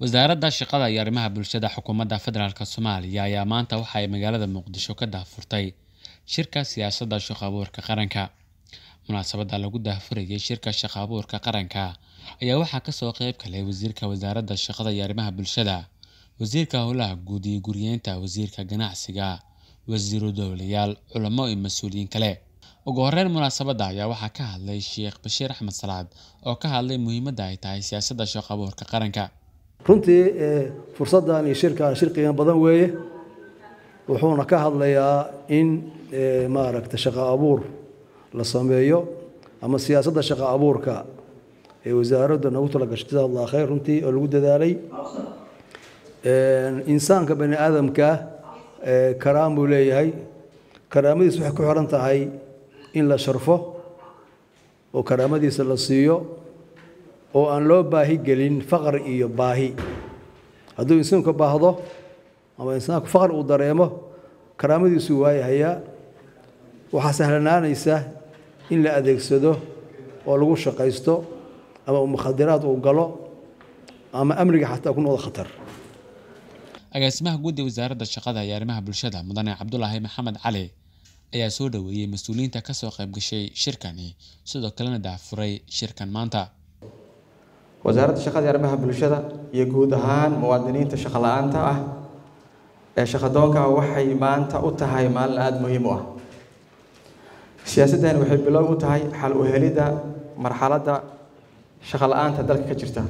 wasaaradda shaqada iyo arrimaha bulshada xukuumadda federaalk soomaaliya ayaa maanta waxa ay magaalada muqdisho ka daahfurtay shirka siyaasadda shaqo abuurka qaranka munaasabadda lagu daahfurayay shirka shaqo abuurka qaranka ayaa waxaa kasoo qeyb galay wasiirka wasaaradda shaqada iyo arrimaha bulshada wasiirka howlaha guud iyo guriyeynta wasiirka ganacsiga wasiiru dowlayaal culamo iyo mas-uuliyiin kale ugu horeyn munaasabadda ayaa waxaa ka hadlay sheekh bashiir axmed salaad oo ka hadlay muhiimadda ay tahay siyaasadda shaqo abuurka qaranka runtii fursaddan iyo shirkan shir qiimo badan weeye wuxuuna ka hadlayaa in maaragta shaqo abuur la sameeyo ama siyaasadda shaqo abuurka ee wasaaradda nagu tala gashay jazaa allah khayr runtii oo lagu dadaalay insaanka bani aadamka karaam buu leeyahay karaamadiis waxay ku xiran tahay in la sharfo oo karaamadiisa la siiyo oo aan loo baahi gelin faqr iyo baahi hadduu insaanku baahdo ama insaanku faqr uu dareemo karaamadiisuu waayahayaa waxaa sahlanaanaysa in la adeegsado oo lagu shaqaysto ama mukhadiraad uu galo ama amniga xataa ku noqdo khatar agaasimaha guud ee wasaaradda shaqada iyo arrimaha bulshada mudane cabdulaahi maxamed cali ayaa soo dhoweeyey mas-uuliyiinta kasoo qayb gashay shirkani sidoo kalena daahfuray shirkan maanta wasaaradda shaqada iyo arrimaha bulshada iyo guud ahaan muwaadiniinta shaqo la-aanta ah ee shaqadoonka waxay maanta u tahay maalin aada muhiim u ah siyaasaddan waxay bilow u tahay xal u helidda marxaladda shaqo la-aanta dalka ka jirta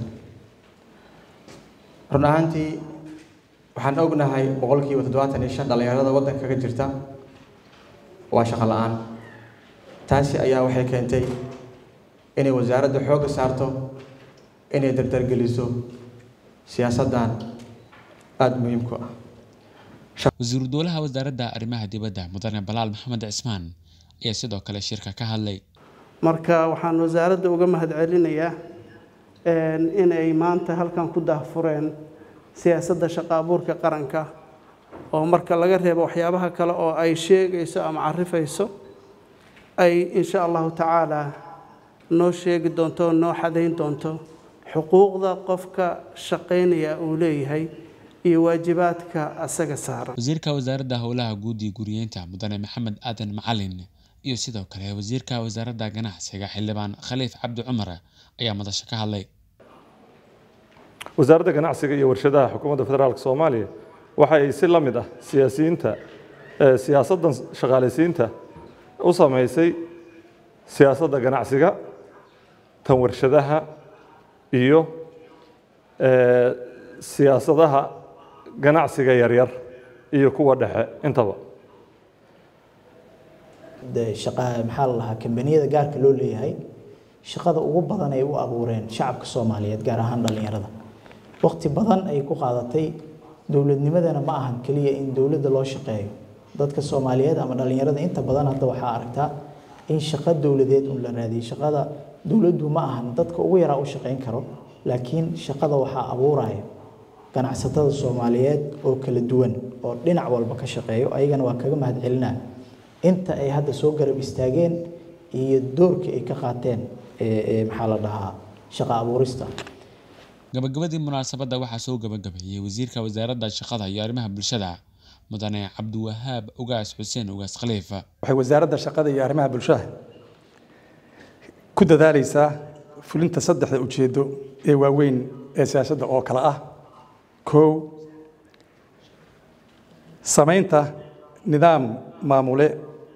run ahaantii waxaan ognahay boqolkiiba toddobaatan iyo shan dhallinyarada waddanka ka jirta waa shaqo la-aan taasi ayaa waxay keentay inay wasaaradda xoogga saarto inay dardargeliso siyaasaddan aada muhiimku ah wasiiru dowlaha wasaaradda arrimaha dibadda mudane balaal maxamed cismaan ayaa sidoo kale shirka ka hadlay marka waxaan wasaaradda uga mahadcelinayaa inay maanta halkan ku daahfureen siyaasadda shaqo abuurka qaranka oo marka laga reebo waxyaabaha kale oo ay sheegayso ama carifayso ay insha allahu tacaala noo sheegi doonto noo xadayn doonto xuquuqda qofka shaqaynaya uu leeyahay iyo waajibaadka asaga saaran wasiirka wasaaradda howlaha guud iyo guriyeynta mudane maxamed aadan macalin iyo sidoo kale wasiirka wasaaradda ganacsiga xildhibaan khaliif cabdi cumar ayaa madasho ka hadlay wasaaradda ganacsiga iyo warshadaha xukuumadda federaalk soomaaliya waxa ay si la mid ah siyaasiyiinta siyaasaddan shaqaalaysiinta u samaysay siyaasadda ganacsiga tan warshadaha iyo siyaasadaha ganacsiga yaryar iyo kuwa dhexe intaba maxaa la lahaa kambaniyada gaarka loo leeyahay shaqada ugu badan ay u abuureen shacabka soomaaliyeed gaar ahaan dhallinyarada waqti badan ay ku qaadatay dowladnimadana ma ahan keliya in dowladda loo shaqeeyo dadka soomaaliyeed ama dhallinyarada inta badan hadda waxaa aragtaa in shaqo dowladeed un la raadiyay shaqada dowladdu ma ahan dadka ugu yaraa u shaqayn karo laakiin shaqada waxaa abuuraya ganacsatada soomaaliyeed oo kala duwan oo dhinac walba ka shaqeeyo ayagana waa kaga mahad celinaa inta ay hadda soo garab istaageen iyo doorka ay ka qaateen maxaa la dhahaa shaqo abuurista gabagabadii munaasabadda waxaa soo gabagabeeyey wasiirka wasaaradda shaqada iyo arrimaha bulshada mudane cabdiwahaab ugaas xuseen ugaas khaliif waxay wasaaradda shaqada iyo arrimaha bulshada ku dadaalaysaa fulinta saddexda ujeeddo ee waaweyn ee siyaasadda oo kale ah kow samaynta nidaam maamule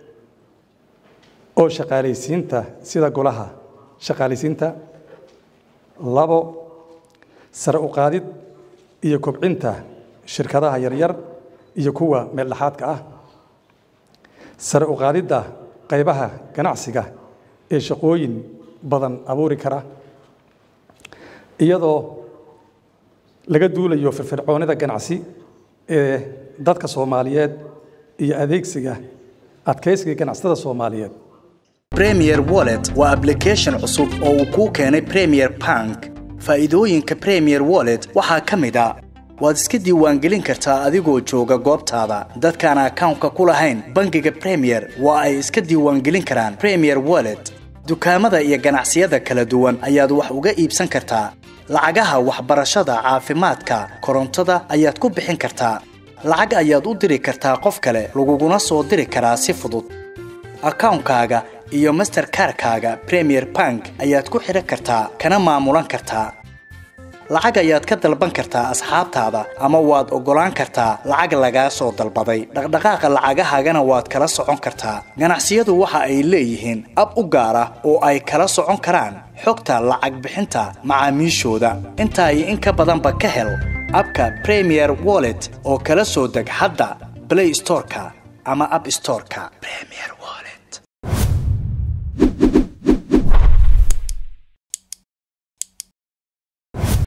oo shaqaalaysiinta sida golaha shaqaalaysiinta labo sare u qaadid iyo kobcinta shirkadaha yaryar iyo kuwa meeldhexaadka ah sare u qaadidda qaybaha ganacsiga ee shaqooyin badan abuuri kara iyadoo laga duulayo firfircoonida ganacsi ee dadka soomaaliyeed iyo adeegsiga adkaysiga ganacsatada soomaaliyeed premier wallet waa application cusub oo uu kuu keenay premier bank faa'iidooyinka premier wallet waxaa ka mid a waad iska diiwaangelin kartaa adigoo jooga goobtaada dadkaan akawnka ku lahayn bangiga premier waa ay iska diiwaangelin karaan premier wallet dukaamada iyo ganacsiyada kala duwan ayaad wax uga iibsan kartaa lacagaha waxbarashada caafimaadka korontada ayaad ku bixin kartaa lacag ayaad u diri kartaa qof kale laguguna soo diri karaa si fudud akawnkaaga iyo masterkarkaaga premier bank ayaad ku xidhan kartaa kana maamulan kartaa lacag ayaad ka dalban kartaa asxaabtaada ama waad oggolaan kartaa lacag lagaa soo dalbaday dhaqdhaqaaqa lacagahaagana waad kala socon kartaa ganacsiyadu waxa ay leeyihiin ab u gaar ah oo ay kala socon karaan xogta lacag bixinta macaamiishooda intaa iyo in ka badanba ka hel abka premier wallet oo kala soo deg hadda play storeka ama app storeka premier